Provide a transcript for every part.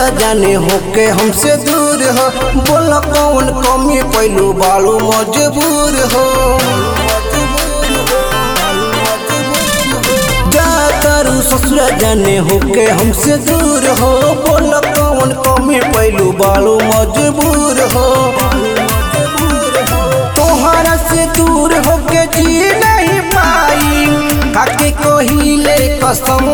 ससुरा जाने होके हमसे दूर हो बोला कौन कमी पहलू बालू मजबूर हो जा तारू ससुरा जाने होके हमसे दूर हो बोला कौन कमी पहलू बालू मजबूर हो तोहरा से दूर होके जी नहीं पाई काके कोहिले कसम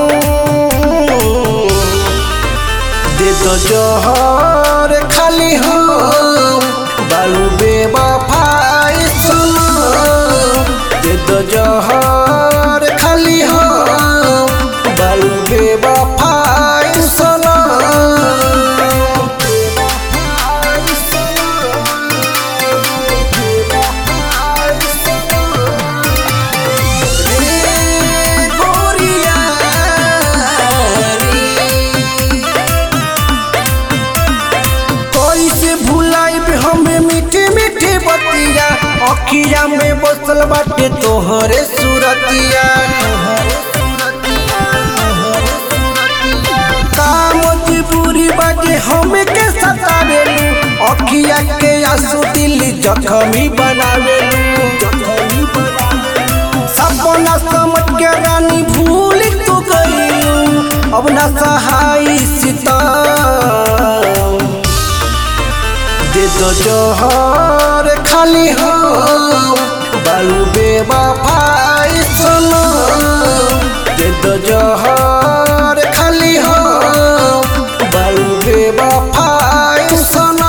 दे दो जोहर खाली हो बालू बेवफाई सुनो दे दो जोहर खाली हो बालू बेवफाई सुनो रे गोरिया कैसे भुलाइब हमें मीठी मीठी बतिया अखिया में बसल बाटे तोहरे सूरतिया का मजबूरी बाटे हमें के सतावेलू अखिया के आंसू दिल जखमी बनावेलू सपना समझ के रानी भूल तू गई अब न सहाय सीता दे दो जोहर खाली हो बालू बेवफाई सुनो दे दो जोहर खाली हो बालू बेवफाई सुनो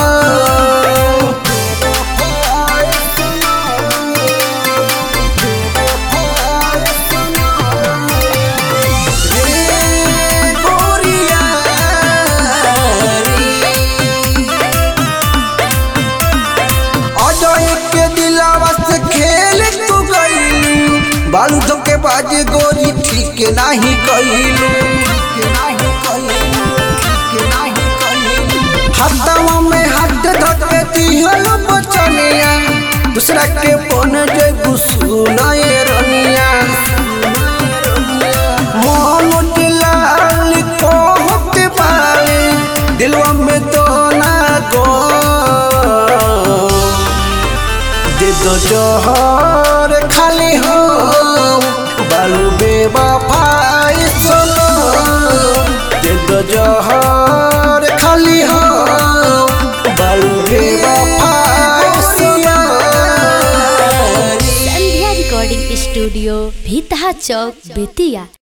रे गोरिया अजय के दिलावा से खेल तू गईलू बालू धोके बाज गोरी ठीक नाही कइलू हाथवा में हाथ धके दिहल बचनिया दूसरा के बन जे गुसुनाए रनिया मोहन दिलाल को होते बाले दिलवा में तो ना गो दे दो जोहर खाली हो बालू बेवफाई सुनो दे दो जोहर खाली हो बालू बेवफाई सुनो संध्या रिकॉर्डिंग स्टूडियो भीतहा चौक बेतिया